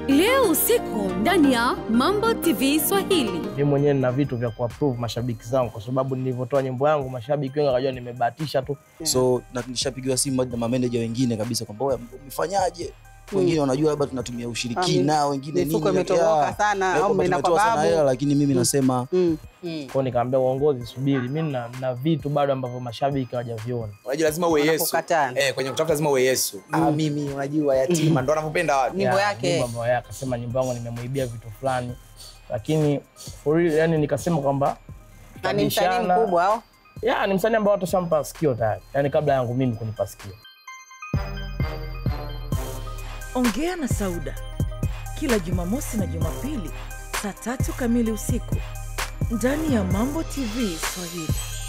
leo usiku ndani ya Mambo TV Swahili. Mimi mwenyewe nina vitu vya kuapprove mashabiki zangu, kwa sababu nilivyotoa nyimbo yangu mashabiki wengi wakajua nimebahatisha tu. so na nishapigiwa simu na mameneja wengine kabisa kwamba wewe umefanyaje wengine wanajua labda tunatumia ushirikina wengine mifuko nini, imetoboka ya, sana, ya, au kwamba mmeenda kwa tumetoa sana babu. hela, lakini mimi nasema Mm. Kwa hiyo nikaambia uongozi, subiri, mimi nina, nina vitu bado ambavyo mashabiki hawajaviona. unajua lazima uwe Yesu Wanakukatana. eh, kwenye kutafuta lazima uwe Yesu ah, mimi unajua yatima ndo anavyopenda watu Nyimbo Ya, yake. nyimbo ambayo yeye akasema nyimbo yangu nimemwibia vitu fulani, lakini for real, yani nikasema kwamba Na ni msanii tutabishana. mkubwa au? ya ni msanii ambao watu washampa sikio tayari, yani kabla yangu mimi kunipa sikio. Ongea na Sauda kila Jumamosi na Jumapili saa tatu kamili usiku ndani ya Mambo TV Swahili.